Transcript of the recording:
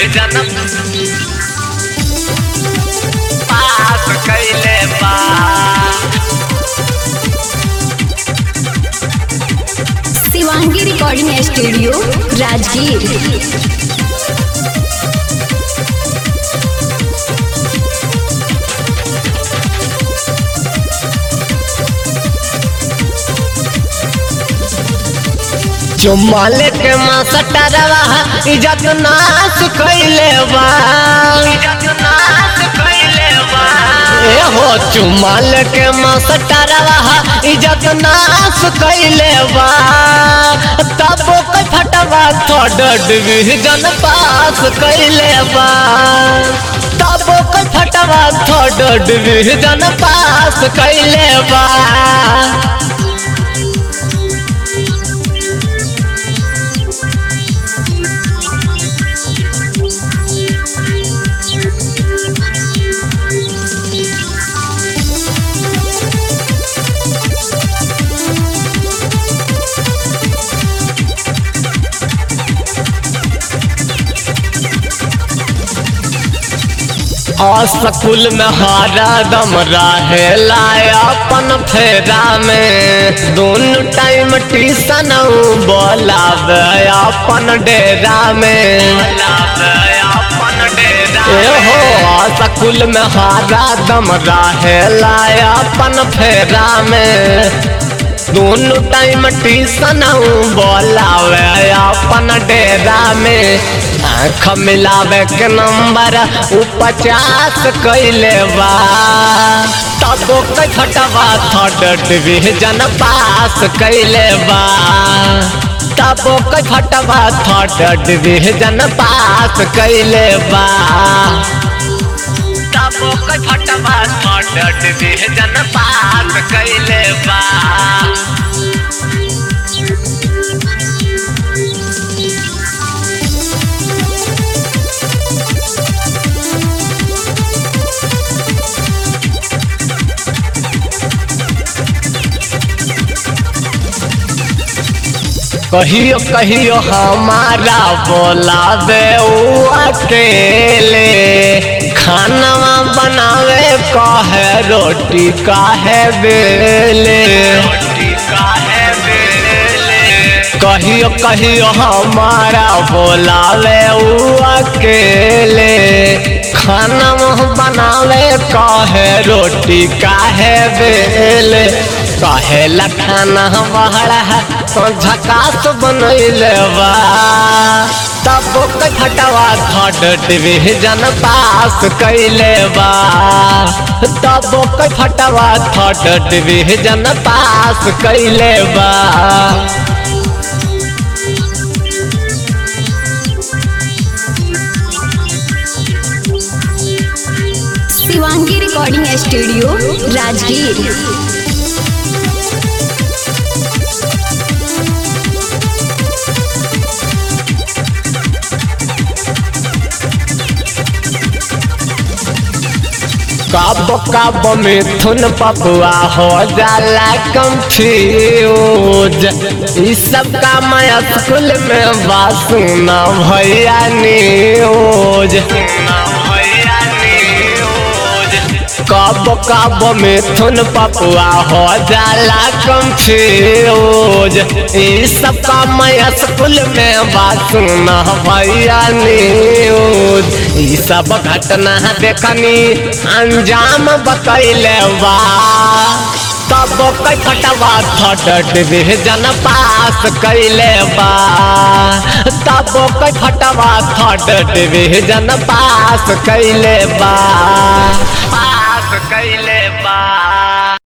division पास कैले बा शिवांगी रिकॉर्डिंग स्टूडियो राजगीर चुम्माल के मास्टरवा इज्जत नाश कैले बा इज्जत नाश कैले बा ए हो चुम्माल के मास्टरवा इज्जत नाश कैले बा तब कोई फटवा थर्ड डिवीजन पास कैले बा तब कोई फटवा थर्ड डिवीजन पास कैले बा स्कूल में हारा दम रहे लाया अपन फेरा में दोनों टाइम ट्यूशन बोलावे अपन डेरा में ए हो स्कूल में हारा दम रहे लाया अपन फेरा में दोनों टाइम ट्यूशन बोलावे अपन डेरा में आँख मिलावे के नंबर उ पचास कैले बा तबो के छटवा थर्ड डिवीजन पास कैले बा तबो के छटवा थर्ड डिवीजन पास कैले बा तबो के छटवा थर्ड डिवीजन पास कैले बा कहियो कहियो हमारा बोलावे ऊ अकेले खाना बनावे कहे रोटी काहे बेले कहियो कहियो हमारा बोलावे ऊ अकेले खाना बनावे कहे रोटी काहे बेले कहे खाना बहरा तो झकास बनैले बा तब के खटवा थर्ड डिवीजन पास कैले बा तब के खटवा थर्ड डिवीजन पास कैले बा शिवांगी रिकॉर्डिंग स्टूडियो राजगीर कब कब मिथुन पपुआ हो जाला कंफ्यूज इस सब का मैं स्कूल में बासुना भैया न्यूज कब कब मिथुन पपुआ हो जाला कंफ्यूज इस सब का मैं स्कूल में बासुना भैया न्यूज ई सब घटना देखनी अंजाम बतैले बा तब कई फटवा थर्ड डिवीजन पास कैले बा तब कई फटवा थर्ड डिवीजन पास कैले बा